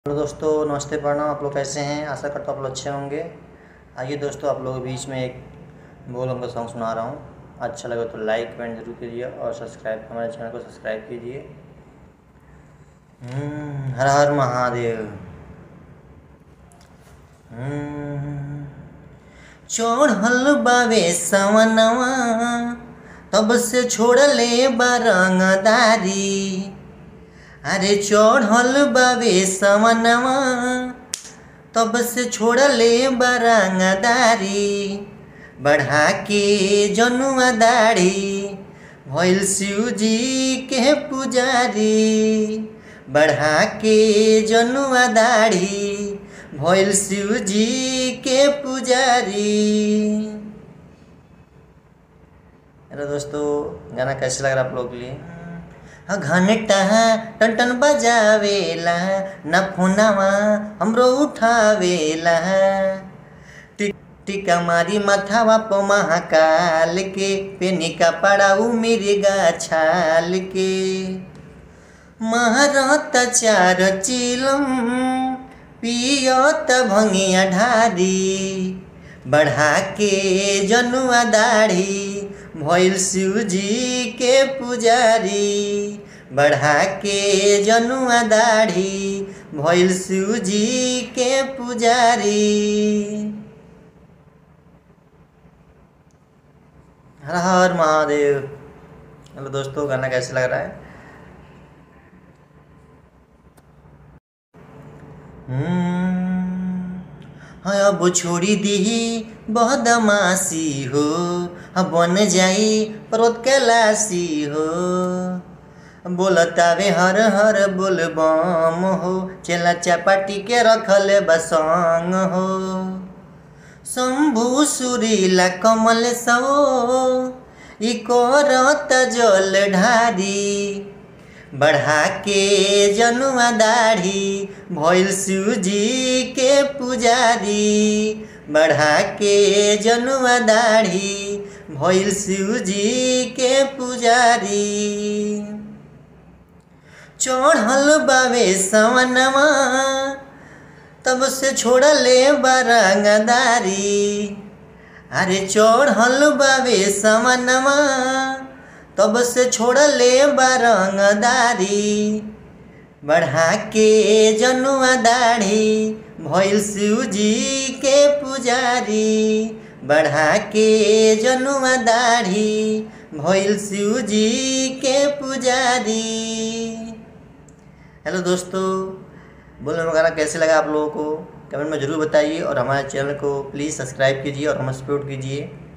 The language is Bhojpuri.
हेलो दोस्तों नमस्ते प्रणाम आप लोग कैसे हैं आशा करता हूँ आप लोग अच्छे होंगे आइए दोस्तों आप लोगों के बीच में एक बोल हम सॉन्ग सुना रहा हूँ अच्छा लगे तो लाइक कमेंट जरूर कीजिए और सब्सक्राइब हमारे चैनल को सब्सक्राइब कीजिए हम्म, हर हर महादेव हम्म, चढ़ल बावे सवनवा तब से छोड़ले बारंगदारी अरे चढ़ल बावे सवनवा तब से छोड़ले बारंगदारी बढ़ा के जनुआ दाढ़ी भइल शिव जी के पुजारी बढ़ा के जनुआ दाढ़ी भइल शिव जी के पुजारी हेलो दोस्तों गाना कैसे लग रहा है आप लोग के लिए हाँ, घंटा टन टन बजावेला ना फोनवा हमरो उठावेला टिक टिका मारी माथावा प महाकाल के पेनी का पड़ाऊ मेरे गाछाल के महारत चार चिलम पियत भंगिया ढारी बढ़ा के जनुआ दाढ़ी भइल शिव जी के पुजारी बढ़ा के जनुआ दाढ़ी भइल शिव जी के पुजारी हर हर महादेव हेलो दोस्तों गाना कैसे लग रहा है हम्म, हाँ अब छोड़ी दी बदमाशी हो हाँ बन जाई पर्वत कैलाशी हो बोलतावे हर हर बोल बम हो चेला चापाटी के रखल बसंग हो शंभु सुरीला कमल सो ई करत जल ढारी बढ़ा के जनुआ दाढ़ी भइल शिव जी के पुजारी बढ़ा के जनुआ दाढ़ी भइल शिव जी के पुजारी चढ़ल बावे सवनवा तब से छोड़ले बारंगदारी अरे चढ़ल बावे सवनवा तब से छोड़ले बारंगदारी बढ़ा के जनुआ दाढ़ी भइल शिव जी के पुजारी बढ़ा के जनुआ दाढ़ी भइल शिव जी के पुजारी हेलो दोस्तों बोलो गाना कैसे लगा आप लोगों को कमेंट में ज़रूर बताइए और हमारे चैनल को प्लीज़ सब्सक्राइब कीजिए और हमें सपोर्ट कीजिए